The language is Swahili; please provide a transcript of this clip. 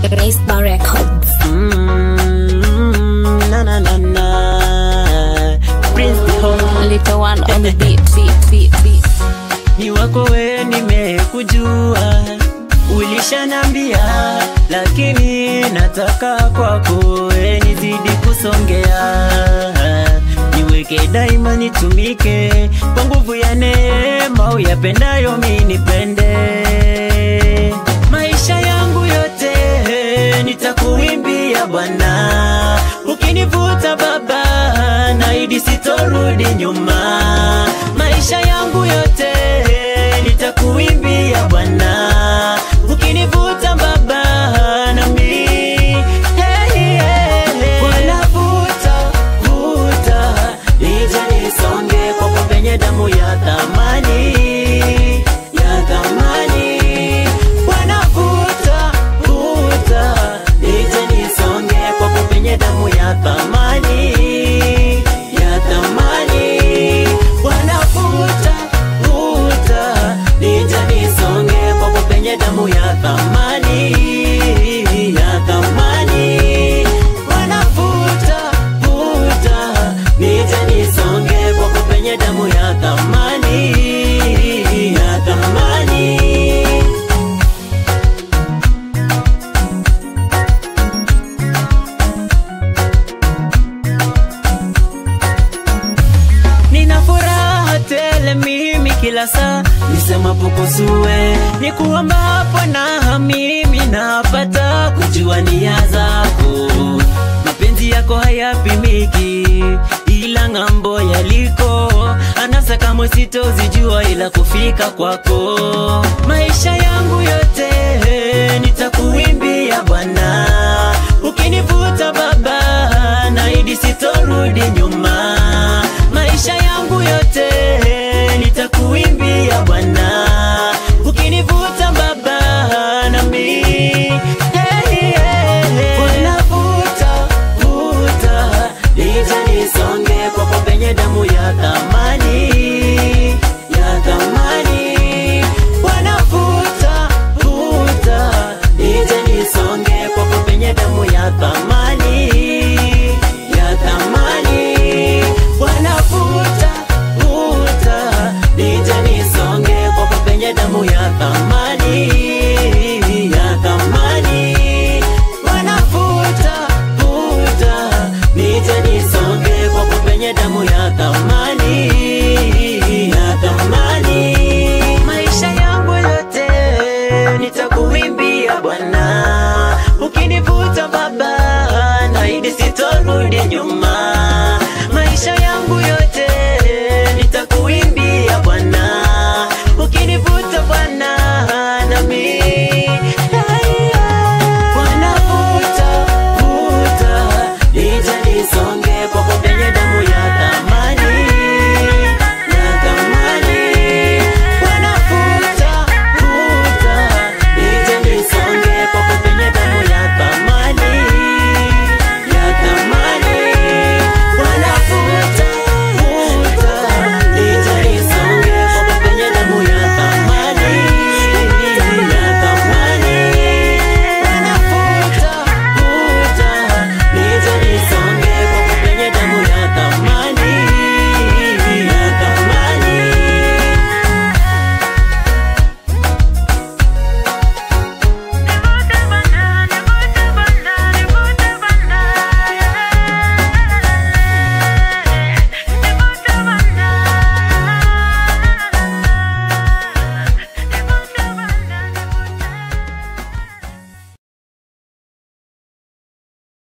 Racebar Records. Mm, na na na na. Prince the Home. Little one on the beat, beat, beat, beat. Ni wako we nimekujua, ulishanambia, lakini nataka kwako we nizidi kusongea, niweke daima, nitumike kwa nguvu ya neema, uyapendayo mi nipende maisha yangu yote nitakuimbia Bwana, ukinivuta Baba, naidi sitorudi nyuma. Maisha yangu yote nitakuimbia Bwana, ukinivuta Baba, nami hey, hey, hey. Bwana vuta vuta, nije nisonge kwako penye damu ya thamani ya thamani. Bwana vuta vuta, nije nisonge kwako penye damu ya thamani ya thamani. Bwana vuta vuta, nije nisonge kwako penye damu ya thamani ya thamani. Bwana vuta vuta, nije nisonge kwako penye damu ya thamani ya thamani. Nina furaha tele mimi kila saa nisemapo kusue ni kuombapo na mimi napata kujua nia zako. Mapenzi yako hayapimiki, ila ng'ambo yaliko anasa kamwe sitozijua, ila kufika kwako maisha yangu yote nitakuimbia Bwana, ukinivuta Baba, naidi sitorudi nyuma maisha yangu yote nitakuimbia Bwana, ukinivuta Baba nami hey, hey, hey. Bwana vuta vuta, nije nisonge kwako penye damu ya thamani ya thamani. Bwana vuta vuta, nije nisonge kwako penye damu ya thamani ya thamani. Bwana vuta vuta, nije nisonge kwako penye damu ya thamani ya thamani. Bwana vuta vuta, nije nisonge kwako penye damu ya thamani ya thamani. Maisha yangu yote nitakuimbia Bwana, ukinivuta Baba, naidi sitorudi nyuma.